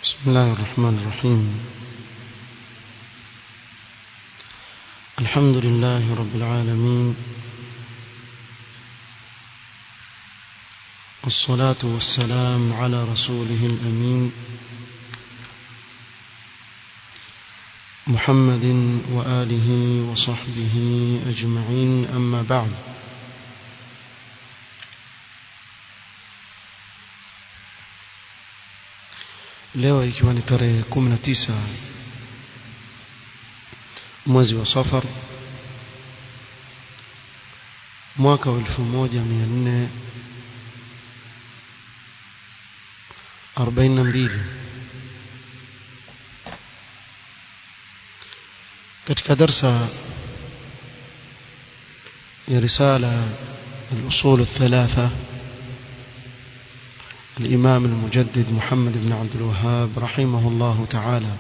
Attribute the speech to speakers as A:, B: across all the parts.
A: بسم الله الرحمن الرحيم الحمد لله رب العالمين والصلاة والسلام على رسوله الأمين محمد وآله وصحبه أجمعين أما بعد leo ikiwa ni tarehe 19 mwezi wa safar mwaka wa 1442 katika darsa ya risala الأصول الثلاثة الإمام المجدد محمد بن عبد الوهاب رحمه الله تعالى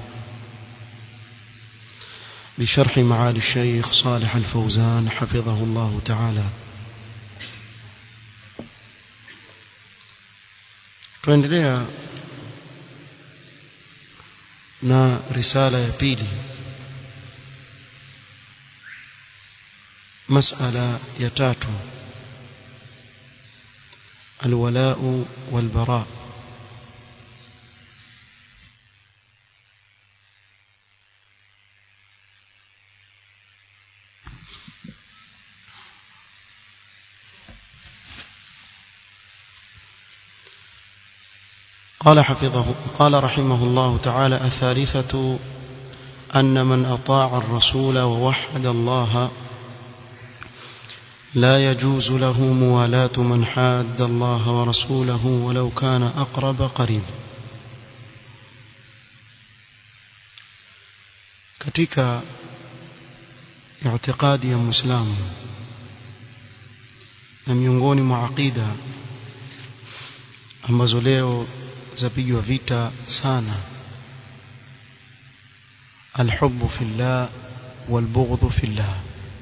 A: بشرح معالي الشيخ صالح الفوزان حفظه الله تعالى tuendelea na risala ya pili masala ya tatu الولاء والبراء قال حفظه قال رحمه الله تعالى الثالثة أن من أطاع الرسول ووحد الله لا يجوز له موالاة من حاد الله ورسوله ولو كان أقرب قريب katika i'tiqadi ya muislamu na miongoni mwa aqida ambazo leo zapigwa vita sana alhubbu fillah walbughdhu fillah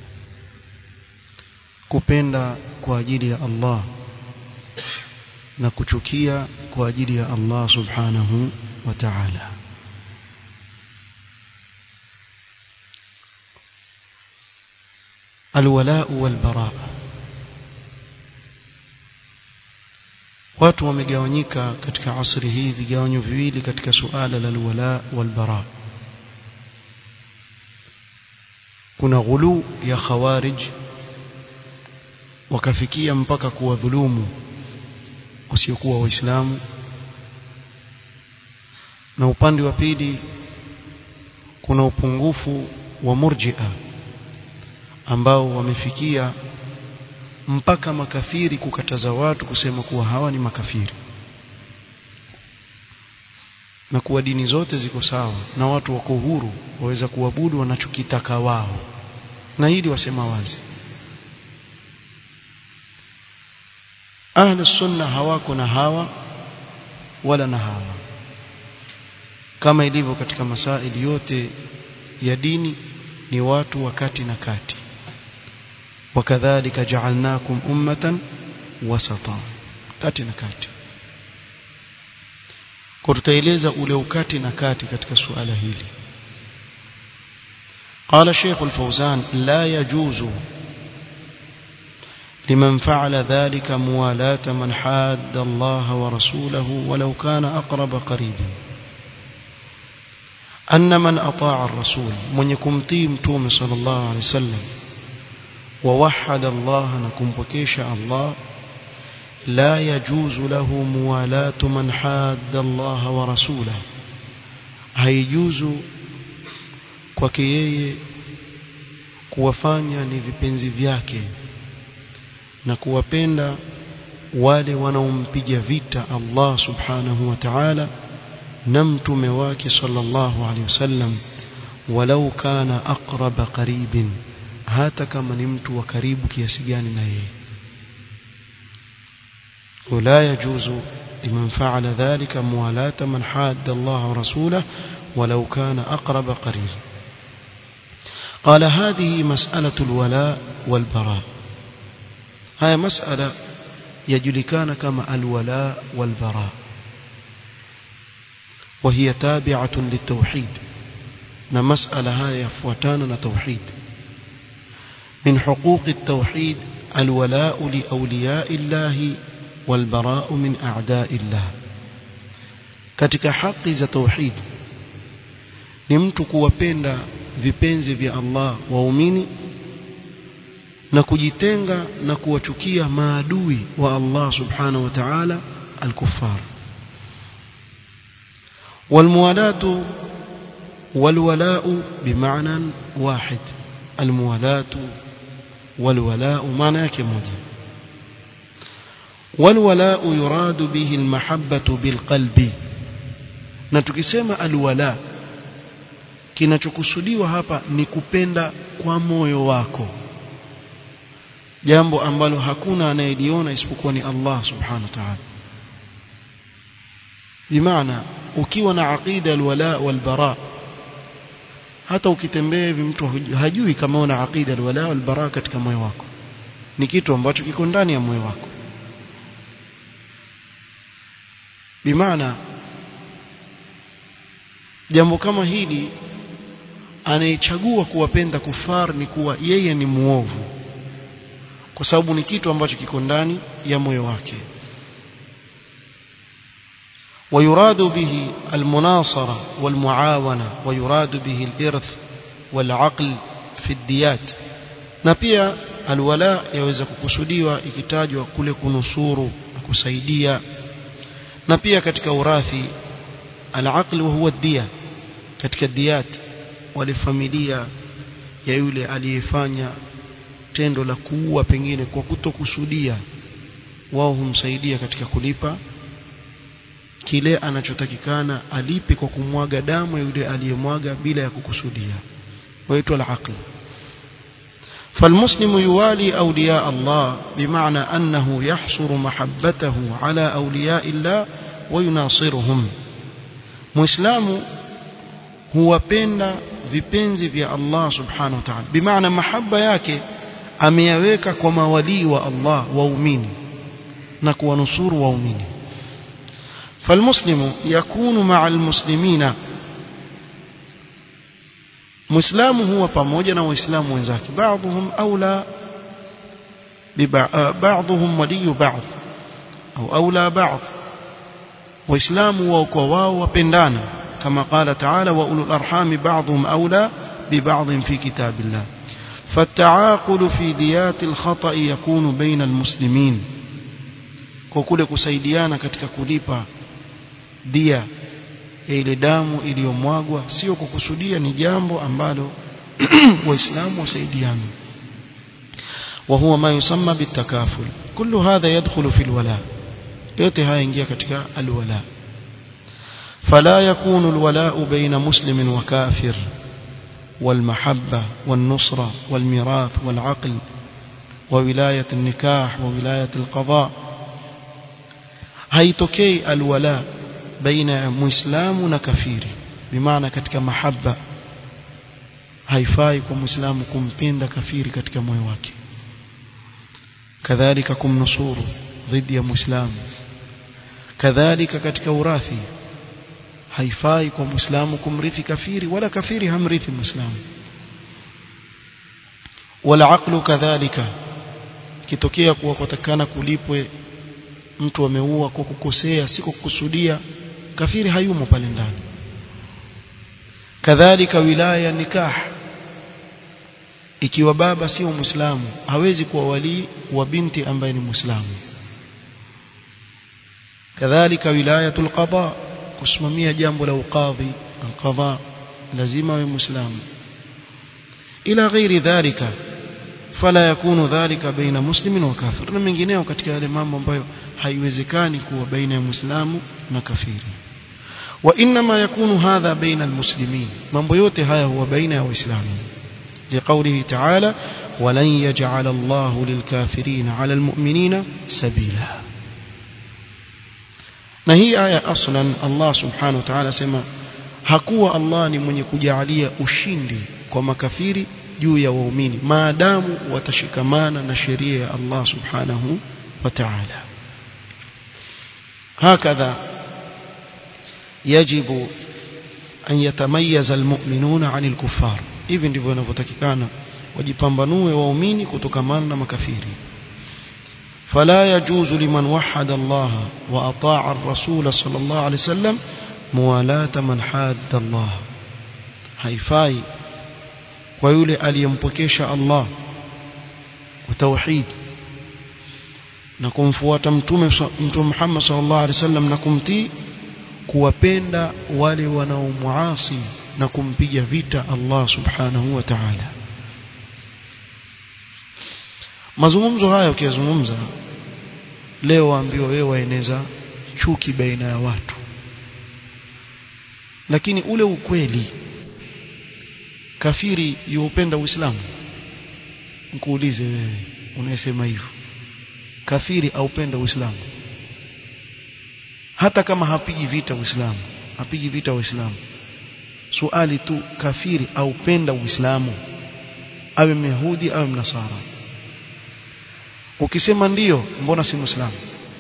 A: kupenda kwa ajili ya Allah na kuchukia kwa ajili ya Allah subhanahu wa ta'ala alwala walbara watu wamegawanyika katika asri hii vigawanyo viwili katika suala la alwala walbara kuna ghulu ya khawarij wakafikia mpaka kuwadhulumu wasiokuwa waislamu na upande wa pili kuna upungufu wa murji'a ambao wamefikia mpaka makafiri kukataza watu kusema kuwa hawa ni makafiri na kuwa dini zote ziko sawa na watu wako huru waweza kuabudu wanachokitaka wao na hili wasema wazi ahli sunna hawako na hawa wala na hawa kama ilivyo katika masaili yote ya dini ni watu wakati na kati wakadhalika ja'alnakum ummatan wasata kati na kati kwa tutaeleza ule ukati na kati katika suala hili قال الشيخ الفوزان لا يجوز لمن فعل ذلك موالاة من حاد الله ورسوله ولو كان أقرب قريب أن من أطاع الرسول من يكم تيم توم صلى الله عليه وسلم ووحد الله نكم بكيش الله لا يجوز له موالاة من حاد الله ورسوله هيجوز kwake yeye kuwafanya ni vipenzi vyake na kuwapenda wale wanaompiga vita Allah subhanahu wa ta'ala na mtume wake sallallahu alaihi wasallam walau kana aqraba qaribin hata kama ni mtu wa karibu kiasi gani na yeye ولا يجوز لمن فعل ذلك موالاة من حاد الله ورسوله ولو كان أقرب قريب قال هذه مسألة الولاء والبراء هاي مسألة يجلكان كما الولاء والبراء وهي تابعة للتوحيد na masala haya yafuatana na tauhid min huquq at-tauhid alwala'u li awliya'i Allah walbara'u min a'da'i Allah katika haki za tauhid ni mtu kuwapenda vipenzi vya Allah waumini na kujitenga na kuwachukia maadui wa Allah subhanahu wa ta'ala al-kuffar والموالاة والولاء بمعنى واحد الموالاة والولاء معنى yake moja والولاء يراد به المحبة بالقلب na tukisema alwala kinachokusudiwa hapa ni kupenda kwa moyo wako jambo ambalo hakuna anayeliona isipokuwa ni Allah subhanahu wa ta'ala bimaana ukiwa na aqida alwala walbara hata ukitembea hivi mtu hajui kama una aqida alwala walbara katika moyo wako ni kitu ambacho kiko ndani ya moyo wako bimaana jambo kama hili anayechagua kuwapenda kufar ni kuwa yeye ni muovu kwa sababu ni kitu ambacho kiko ndani ya moyo wake ويراد به المناصرة والمعاونة ويراد به الإرث والعقل في الديات na pia alwala yaweza kukusudiwa ikitajwa kule kunusuru na kusaidia na pia katika urathi alaql wa huwa dia katika diyat wale familia ya yule aliyefanya tendo la kuua pengine kwa kutokusudia wao humsaidia katika kulipa kile anachotakikana alipe kwa kumwaga damu ya yule aliyemwaga bila ya kukusudia waitwa al-aql فالمسلم يوالي أولياء الله بمعنى أنه يحصر محبته على أولياء الله ويناصرهم مسلم هو بين vipenzi vya Allah subhanahu wa ta'ala bimaana mahaba yake ameyaweka kwa mawalii wa Allah waumini na kuwanusuru waumini فالمسلم يكون مع المسلمين مسلم هو pamoja na waislamu wenzake بعضهم اولى بعضهم ولي بعض او اولى بعض waislamu wao kwa wao wapendana kama قال تعالى واولو الارحام بعضهم اولى ببعض في كتاب الله فالتعاقل في ديات الخطأ يكون بين المسلمين kwa kule kusaidiana katika kulipa dia ya ile damu iliyomwagwa sio kukusudia ni jambo ambalo waislamu wasaidiana وهو ما يسمى بالتكافل كل هذا يدخل في الولاء yote haya ingia katika alwala فلا يكون الولاء بين مسلم وكافر والمحبة والنصرة والميراث والعقل وولاية النكاح وولاية القضاء haitokei alwala baina ya muislamu na kafiri bimaana katika mahaba haifai kwa muislamu kumpenda kafiri katika moyo wake kadhalika kumnusuru dhidi ya muislamu kadhalika katika urathi haifai kwa muislamu kumrithi kafiri wala kafiri hamrithi muislamu wala aqlu kadhalika kitokea kuwa kutakana kulipwe mtu ameua kwa kukosea si kwa kukusudia kafiri hayumo pale ndani kadhalika wilaya nikah ikiwa baba sio muislamu hawezi kuwa wali wa binti ambaye ni muislamu kadhalika wilayatul qada kusimamia jambo la ukadhi alqadha lazima awe muislamu ila ghairi dhalika fala yakunu dhalika baina muslimin wa kafir na mengineo katika yale mambo ambayo haiwezekani kuwa baina ya muislamu na kafiri wa inma yakunu hadha baina almuslimin mambo yote haya huwa baina ya waislamu لقوله تعالى ولن يجعل الله للكافرين على المؤمنين سبيلا na hii aya aslan Allah subhanahu wa ta'ala sema hakuwa Allah ni mwenye kujalia ushindi kwa makafiri juu ya waumini maadamu watashikamana na sheria ya Allah subhanahu wa ta'ala hakadha yajibu an yatamayaza almu'minuna 'anil kuffar hivi ndivyo inavyotakikana wajipambanue waumini kutokamana na makafiri فلا يجوز لمن وحد الله وأطاع الرسول صلى الله عليه وسلم موالاة من حاد الله haifai kwa yule aliyempokesha Allah utauhid na kumfuata mtume mtume Muhammad sallallahu alaihi wasallam na kumtii kuwapenda wale wanaomuasi na kumpiga vita Allah subhanahu wa ta'ala mazungumzo haya ukiyazungumza leo waambiwa wewe waeneza chuki baina ya watu lakini ule ukweli kafiri yuupenda uislamu nikuulize wewe unayesema hivyo kafiri aupenda uislamu hata kama hapigi vita uislamu hapigi vita uislamu suali tu kafiri aupenda uislamu awe myahudi awe mnasara ukisema ndiyo mbona si muislamu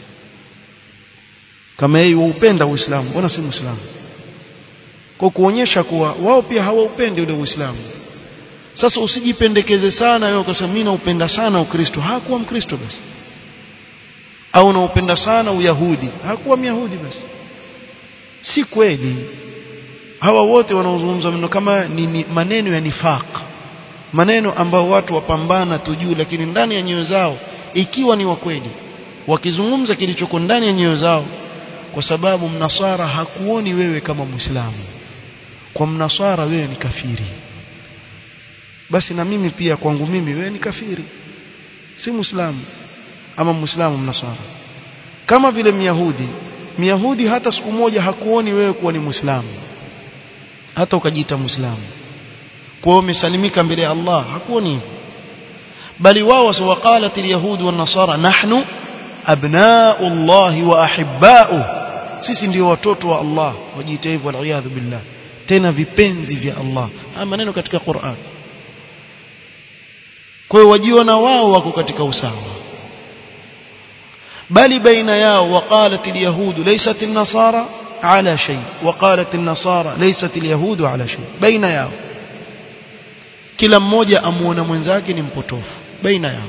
A: kama yeye waupenda uislamu mbona si muislamu kwa kuonyesha kuwa wao pia hawaupendi ule uislamu sasa usijipendekeze sana wewe ukasema mimi naupenda sana ukristo hakuwa mkristo basi au naupenda sana uyahudi hakuwa myahudi basi si kweli hawa wote wanaozungumza maneno kama ni, ni maneno ya nifaq maneno ambao watu wapambana tujuu lakini ndani ya nyoyo zao ikiwa ni wa kweli wakizungumza kilichoko ndani ya nyoyo zao kwa sababu mnasara hakuoni wewe kama muislamu kwa mnasara wewe ni kafiri basi na mimi pia kwangu mimi wewe ni kafiri si muislamu ama muislamu mnasara kama vile myahudi myahudi hata siku moja hakuoni wewe kuwa ni muislamu hata ukajiita muislamu kwa hiyo umesalimika mbele ya Allah hakuoni hivyo bali wao waqalat alyahud wan nasara nahnu abna'u Allah wa ahibba'u sisi ndio watoto wa Allah wajiita hivyo waliyadhu billah tena vipenzi vya Allah haya maneno katika Qur'an kwa hiyo wajiona wao wako katika usawa bali baina yao waqalat alyahud laysat an-nasara ala shay waqalat an-nasara laysat alyahud ala shay baina yao kila mmoja amuona mwenzake ni mpotofu baina yao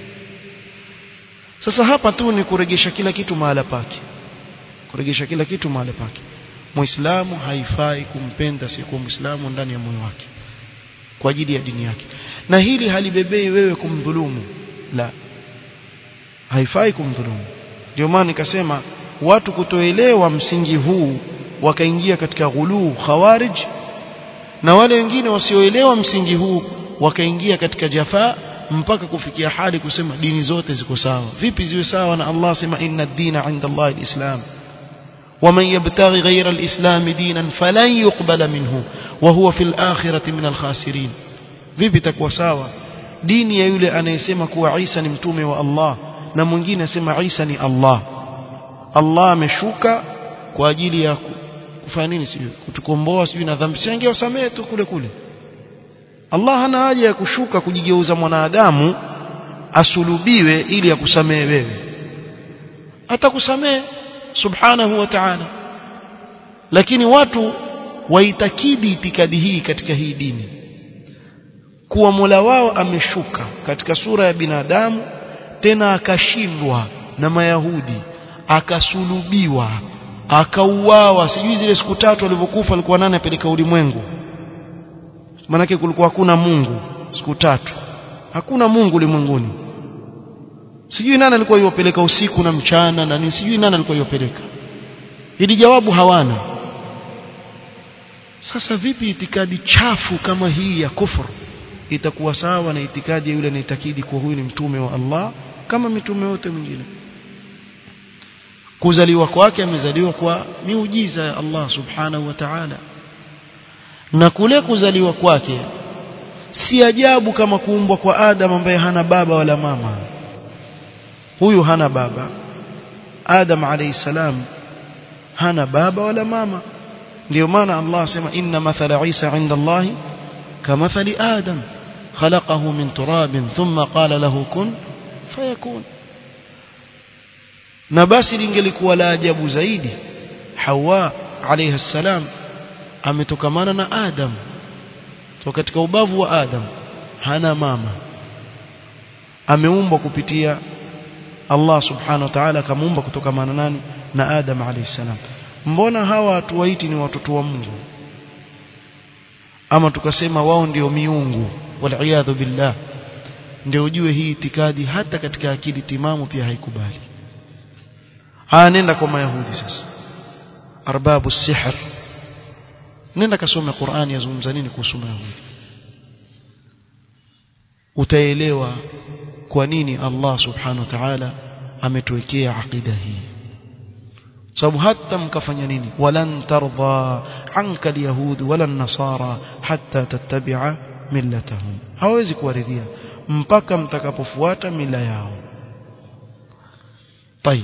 A: sasa hapa tu ni kuregesha kila kitu mahala pake kuregesha kila kitu mahala pake muislamu haifai kumpenda siyekuwa muislamu ndani ya moyo wake kwa ajili ya dini yake na hili halibebei wewe kumdhulumu la haifai kumdhulumu ndio maana nikasema watu kutoelewa msingi huu wakaingia katika ghuluu khawarij na wale wengine wasioelewa msingi huu wakaingia katika jafaa mpaka kufikia hali kusema dini zote ziko sawa vipi ziwe sawa na Allah sema inna ad-dina 'inda Allah al-islam ومن يبتغي غير الإسلام دينا فلن يقبل منه وهو في الآخرة من الخاسرين vipi takuwa sawa dini ya yule anayesema kuwa Isa ni mtume wa Allah na mwingine asema Isa ni Allah Allah ameshuka kwa ajili ya kufanya nini sijui kutukomboa sijui na dhambi si angewasamehe tu kule kule Allah hana haja ya kushuka kujigeuza mwanadamu asulubiwe ili akusamehe wewe atakusamehe subhanahu wa ta'ala lakini watu waitakidi itikadi hii katika hii dini kuwa Mola wao ameshuka katika sura ya binadamu tena akashindwa na mayahudi akasulubiwa akauawa sijui zile siku tatu alivyokufa alikuwa nani apeleka ulimwengu manake kulikuwa hakuna Mungu siku tatu hakuna Mungu ulimwenguni sijui nani alikuwa yopeleka usiku na mchana na nini sijui nani alikuwa yopeleka ili jawabu hawana sasa vipi itikadi chafu kama hii ya kufuru itakuwa sawa na itikadi ya yule anaitakidi kuwa huyu ni mtume wa Allah kama mitume wote mwingine kuzaliwa kwake amezaliwa kwa miujiza ya Allah subhanahu wa ta'ala na kule kuzaliwa kwake si ajabu kama kuumbwa kwa Adam ambaye hana baba wala mama huyu hana baba Adam alayhi salam hana baba wala mama ndio maana Allah asema inna mathala Isa inda Allah kamathali Adam khalaqahu min turabin thumma qala lahu kun fayakun na basi lingelikuwa la ajabu zaidi Hawa alayhi salam ametokamana na Adam so katika ubavu wa Adam hana mama ameumbwa kupitia Allah subhanahu wa ta'ala akamuumba kutokamana nani na Adam alayhi salam mbona hawa hatuwaiti ni watoto wa Mungu ama tukasema wao ndio miungu wal billah ndio ujue hii itikadi hata katika akili timamu pia haikubali haya nenda kwa mayahudi sasa arbabu sihr nenda kasome Qur'ani yazungumza nini kuhusu mayahudi utaelewa kwa nini Allah subhanahu wa ta'ala ametuwekea aqida hii sababu hata mkafanya nini walan tardha anka alyahud wala nasara hatta tattabi'a millatahum hawezi kuwaridhia mpaka mtakapofuata mila yao طيب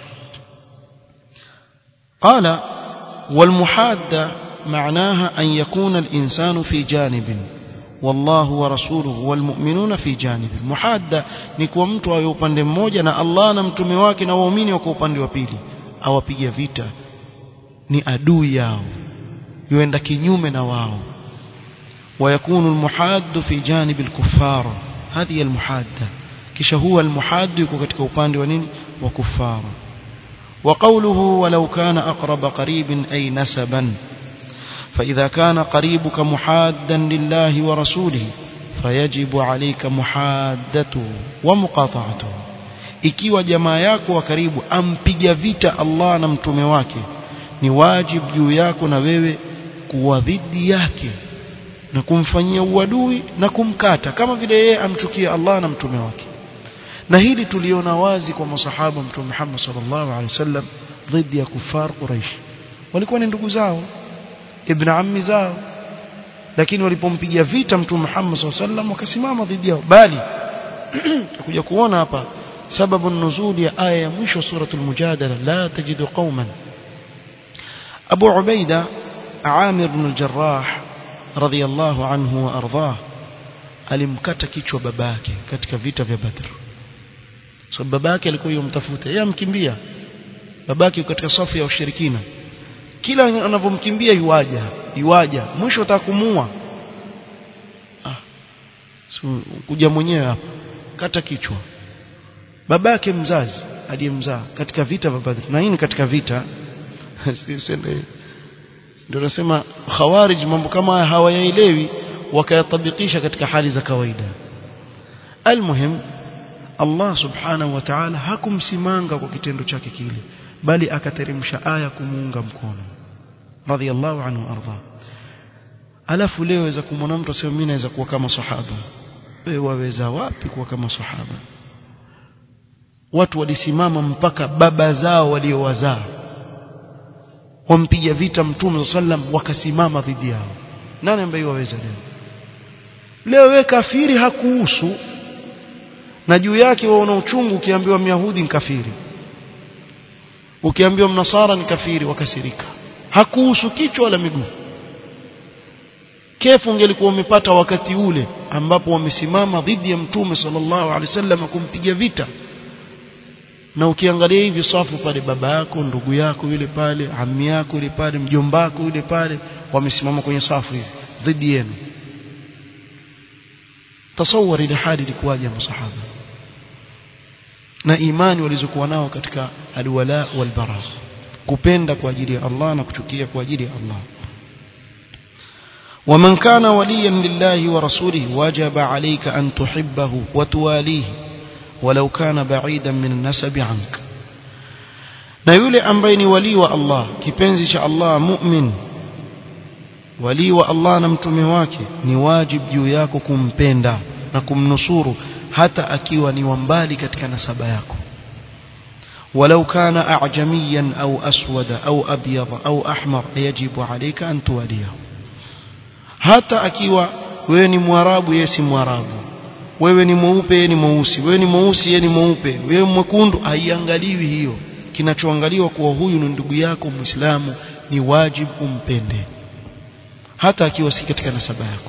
A: قال والمحادة معناها أن يكون الإنسان في جانب والله ورسوله والمؤمنون في جانب محادة نكوى mtu awe upande mmoja na Allah na mtume wake na waumini wako upande wa pili awapiga vita ni adui yao yuenda kinyume na wao ويكون المحاد في جانب الكفار هذه المحادة kisha huwa المحاد yuko katika upande wa nini wa kufara وقوله ولو كان أقرب قريب أي نسبا فإذا كان قريبك محادا لله ورسوله فيجب عليك محادته ومقاطعته ikiwa jamaa yako wa karibu ampiga vita Allah na mtume wake ni wajibu juu yako na wewe kuwa dhidi yake na kumfanyia uadui na kumkata kama vile yeye amchukia Allah na mtume wake na hili tuliona wazi kwa masahaba mtume Muhammad sallallahu alaihi wasallam dhidi ya kufar Quraysh walikuwa ni ndugu zao ibn ammi zao lakini walipompigia vita mtume Muhammad sallallahu alaihi wasallam wakasimama dhidi yao bali kuja kuona hapa sababu nuzuli ya aya ya mwisho suratul mujadala la tajidu qauman Abu Ubaida Amir ibn al-Jarrah radhiyallahu anhu wa ardhah alimkata kichwa babake katika vita vya Badr so babake alikuwa yomtafuta yeye amkimbia babake katika safu ya ushirikina kila anavyomkimbia yuaja yuaja mwisho atakumua ah so, kuja mwenyewe hapa kata kichwa babake mzazi aliyemzaa katika vita vya Badr na hii ni katika vita ndio nasema khawarij mambo kama haya hawayaelewi wakayatabikisha katika hali za kawaida almuhim Allah subhanahu wa ta'ala hakumsimanga kwa kitendo chake kile bali akateremsha aya kumuunga mkono radhiallahu anhu arda alafu leo waweza kumwona mtu asema mimi naweza kuwa kama sahaba wewe waweza wapi kuwa kama sahaba watu walisimama mpaka baba zao waliowazaa wampiga vita mtume sallam wakasimama dhidi yao nani ambaye waweza leo leo we kafiri hakuhusu na juu yake waona uchungu ukiambiwa myahudi ni kafiri ukiambiwa mnasara ni kafiri wakasirika hakuhusu kichwa wala miguu kefu ungelikuwa umepata wakati ule ambapo wamesimama dhidi ya mtume sallallahu alaihi wasallam kumpiga vita na ukiangalia hivi safu pale baba yako ndugu yako yule pale ammi yako yule pale mjomba wako yule pale wamesimama kwenye safu hivi dhidi yenu tasawwar ile hali ilikuwaje masahaba na imani walizokuwa nao katika alwala walbara kupenda kwa ajili ya Allah na kuchukia kwa ajili ya Allah ومن كان وليا لله ورسوله وجب عليك أن تحبه وتواليه ولو كان بعيدا من النسب عنك na yule ambaye ni wali wa Allah kipenzi cha Allah mu'min wali wa Allah na mtume wake ni wajib juu yako kumpenda na kumnusuru hata akiwa ni wambali katika nasaba yako ولو كان أعجميا أو أسود أو أبيض أو أحمر يجب عليك أن تواليه hata akiwa wewe ni mwarabu yeye si mwarabu wewe ni mweupe yeye ni mweusi wewe ni mweusi yeye ni mweupe wewe mwekundu haiangaliwi hiyo kinachoangaliwa kuwa huyu ni ndugu yako muislamu ni wajibu umpende hata akiwa si katika nasaba yako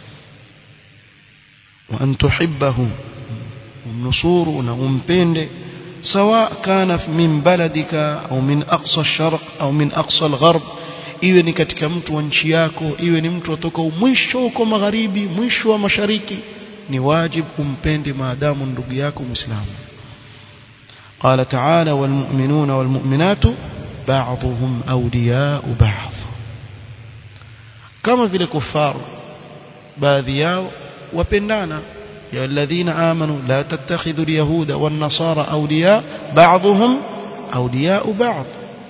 A: wa an tuhibbahu umnusuru na umpende سواء كان من بلدك أو من أقصى الشرق أو من أقصى الغرب iwe ni katika mtu wa nchi yako iwe ni mtu atoka mwisho huko magharibi mwisho wa mashariki ni wajib umpende maadamu ndugu yako muislamu قال تعالى والمؤمنون والمؤمنات بعضهم أولياء بعض كما في الكفار baadhi yao wapendana ya alladhina amanu la tattakhidhu alyahuda wan nasara awliya ba'dhum awliya ba'd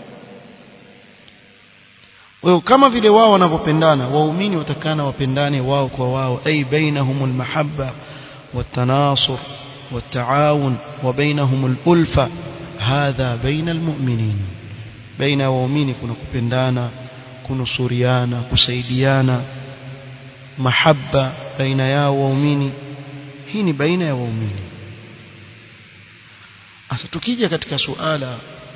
A: wao kama vile wao wanavyopendana waumini watakana wapendane wao kwa wao ay bainahum almahabba والتناصر والتعاون وبينهم الألفة هذا بين المؤمنين بين waumini kuna kupendana kunusuriana kusaidiana mahaba baina yao waumini hii ni baina ya waumini asa tukija katika suala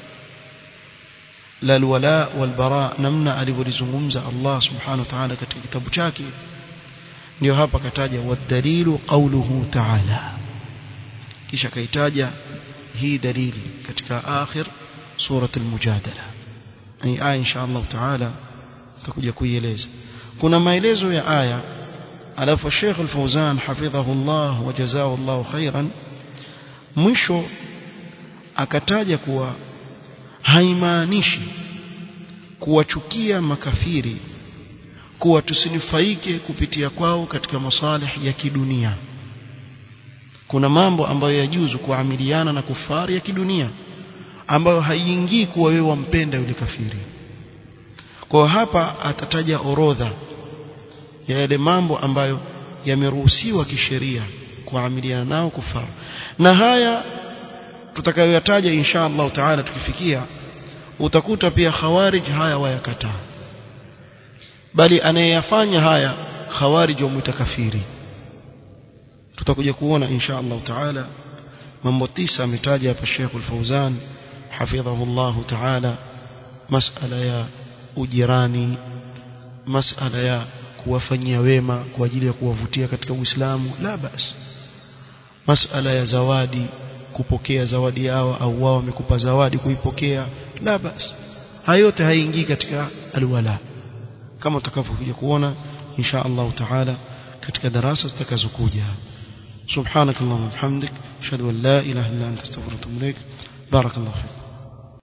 A: la alwala walbara namna alivyolizungumza Allah subhanahu wa ta'ala katika kitabu chake ndio hapa kataja wadalilu qawluhu ta'ala kisha kaitaja hii dalili katika akhir surat al-mujadala ni aya insha Allah ta'ala tutakuja kuieleza kuna maelezo ya aya alafu Sheikh Al-Fauzan hafidhahullah wa jazaahu Allah khairan mwisho akataja kuwa haimaanishi kuwachukia makafiri kuwa tusinufaike kupitia kwao katika masalih ya kidunia kuna mambo ambayo yajuzu kuamiliana na kufari ya kidunia ambayo haiingii kuwa wewe wampenda yule kafiri kwa hapa atataja orodha ya yale mambo ambayo yameruhusiwa kisheria kuamiliana nao kufara na haya tutakayoyataja insha Allah taala tukifikia utakuta pia khawarij haya wayakataa bali anayeyafanya haya khawarij wamwita kafiri tutakuja kuona insha Allah taala mambo tisa ametaja hapa Sheikh Al-Fauzan hafidhahu Allah taala masala ya ujirani masala ya kuwafanyia wema kwa ajili ya kuwavutia katika Uislamu la bas masala ya zawadi kupokea zawadi yao au wao wamekupa zawadi kuipokea la bas hayo yote haingii katika alwala kama utakavyokuja kuona insha Allah taala katika darasa zitakazokuja سبحانك اللهم وبحمدك اشهد ان لا اله الا انت استغفرك واتوب اليك بارك الله فيك